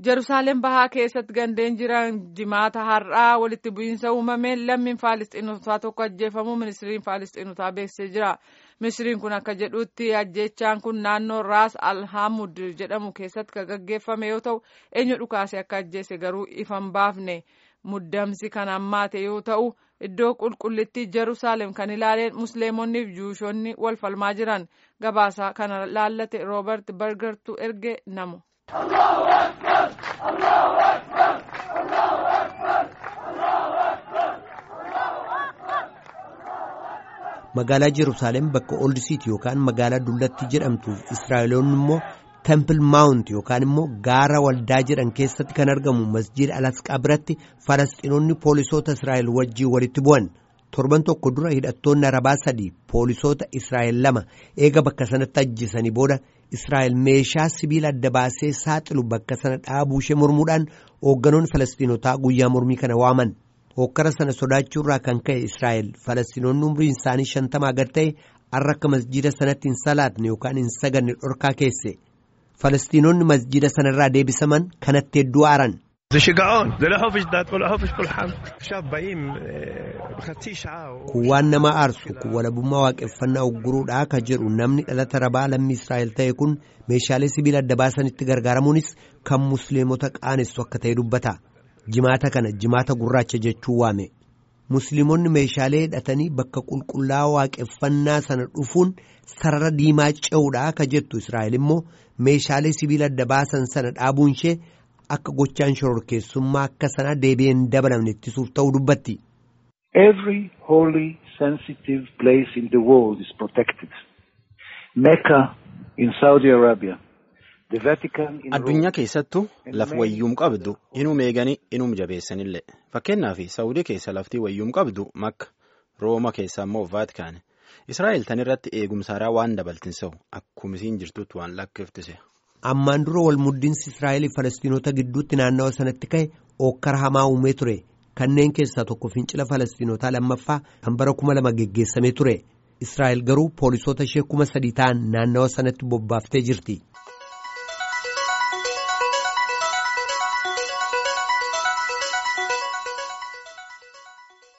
Jerusaalem bahaa keessatti gandeen jiran jimaata har'aa walitti bu'iinsa uumameen lammiin Faalistiinotaa tokko ajjeefamuu ministiriin Faalistiinotaa beeksisee jira. Ministiriin kun akka jedhutti ajjechaan kun naannoo Raas Alhamud jedhamu keessatti kan gaggeeffame yoo ta'u eenyu dhukaase akka ajjeese garuu ifan baafne muddamsi kan hammaate yoo ta'u iddoo qulqullittii Jerusaalem kan ilaaleen musliimonni fi juushonni wal falmaa jiran gabaasa kana laallate Roobert Bergertu erge namu. magaalaa Jerusaalem bakka Old City yookaan magaalaa Dullatti jedhamtuuf Israa'eloonni immoo Temple Mount yookaan immoo gaara waldaa jedhan keessatti kan argamu masjiida Alasqaa biratti Falasxiinonni poolisoota Israa'el wajjin walitti bu'an. Torban tokko dura hidhattoonni Arabaa sadii poolisoota Israa'el lama eega bakka sanatti ajjisanii booda Israa'el meeshaa sibiila adda baasee saaxilu bakka sana dhaabuu ishee mormuudhaan hoogganoonni Falasxiinotaa guyyaa mormii kana waaman. Hokkara sana sodaachuurraa kan ka'e Israa'el Falasxiinonni umriin isaanii shantamaa gad ta'e har'a akka masjiida sanatti hin salaatne yookaan hin saganne dhorkaa keesse. Falasxiinonni masjiida sanarraa deebisaman kanatti hedduu aaran. Kun waan nama aarsu kun walabummaa waaqeffannaa ugguruudhaa ka jedhu namni dhalata rabaa lammii Israa'el ta'e kun meeshaalee sibiila adda baasanitti gargaaramuunis kan musliimota qaanessu akka ta'e dubbata. Jimaata kana jimaata gurraacha jechuu waame. Musliimonni meeshaalee hidhatanii bakka qulqullaa'aa waaqeffannaa sana dhufuun sarara diimaa ce'uudhaa ka jettu Israa'el immoo meeshaalee sibiila adda baasan sana dhaabuun ishee akka gochaan shororkeessummaa akka sana deebi'een dabalamne ittisuuf ta'uu dubbatti. Every holy sensitive place in the world is protected. Mecca in Saudi Arabia. Addunyaa keessattuu laf wayyuum qabdu inum eeganii inum jabeessanillee fakkeenyaaf Saawudii keessa laftii wayyuum qabdu makka Rooma keessa immoo Vaatikaane Israa'el tan irratti eegumsaaraa waan dabaltinsa'u akkuma isiin jirtutti waan lakkiftise. Ammaan dura wal muddinsi Israa'el Falastiinota gidduutti naannawa sanatti ka'e ookkara hamaa uumee ture kanneen keessaa tokko fincila Falastiinotaa lammaffaa kan bara kuma lama geggeessamee ture Israa'el garuu poolisoota ishee kuma sadii ta'an naannawa sanatti bobbaaftee jirti.